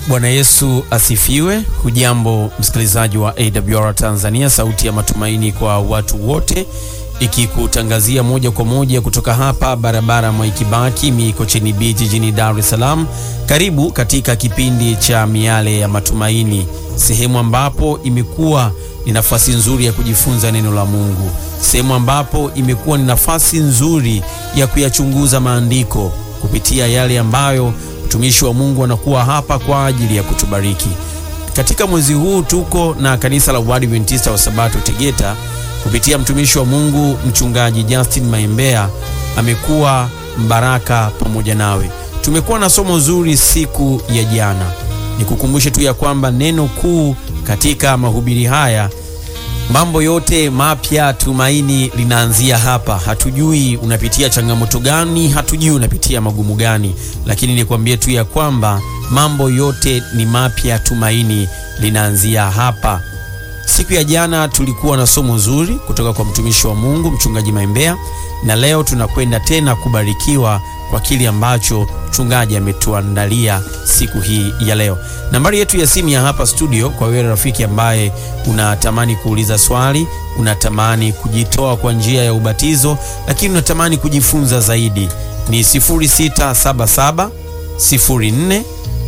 Bwana Yesu asifiwe. Hujambo msikilizaji wa AWR Tanzania, sauti ya matumaini kwa watu wote, ikikutangazia moja kwa moja kutoka hapa barabara Mwaikibaki Mikocheni B jijini Dar es Salaam. Karibu katika kipindi cha miale ya matumaini, sehemu ambapo imekuwa ni nafasi nzuri ya kujifunza neno la Mungu, sehemu ambapo imekuwa ni nafasi nzuri ya kuyachunguza maandiko kupitia yale ambayo mtumishi wa Mungu anakuwa hapa kwa ajili ya kutubariki. Katika mwezi huu tuko na kanisa la Waadventista wa Sabato Tegeta kupitia mtumishi wa Mungu mchungaji Justin Maembea amekuwa mbaraka pamoja nawe. Tumekuwa na somo zuri siku ya jana. Nikukumbushe tu ya kwamba neno kuu katika mahubiri haya mambo yote mapya, tumaini linaanzia hapa. Hatujui unapitia changamoto gani, hatujui unapitia magumu gani, lakini nikwambie tu ya kwamba mambo yote ni mapya, tumaini linaanzia hapa. Siku ya jana tulikuwa na somo zuri kutoka kwa mtumishi wa Mungu mchungaji Maembea, na leo tunakwenda tena kubarikiwa kwa kile ambacho mchungaji ametuandalia siku hii ya leo. Nambari yetu ya simu ya hapa studio, kwa wewe rafiki ambaye unatamani kuuliza swali, unatamani kujitoa kwa njia ya ubatizo, lakini unatamani kujifunza zaidi, ni 0677 04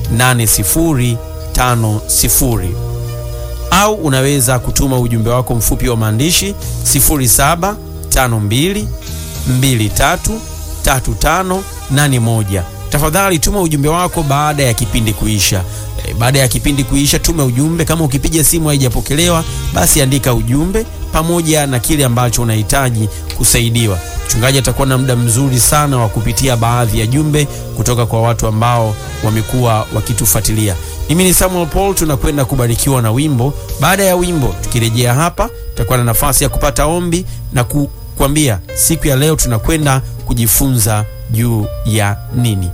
8050 au unaweza kutuma ujumbe wako mfupi wa maandishi 0752 23 3581. Tafadhali tuma ujumbe wako baada ya kipindi kuisha. E, baada ya kipindi kuisha tuma ujumbe. Kama ukipiga simu haijapokelewa, basi andika ujumbe pamoja na kile ambacho unahitaji kusaidiwa. Mchungaji atakuwa na muda mzuri sana wa kupitia baadhi ya jumbe kutoka kwa watu ambao wamekuwa wakitufuatilia. Mimi ni Samuel Paul, tunakwenda kubarikiwa na wimbo. Baada ya wimbo, tukirejea hapa, tutakuwa na nafasi ya kupata ombi na ku kuambia siku ya leo tunakwenda kujifunza juu ya nini.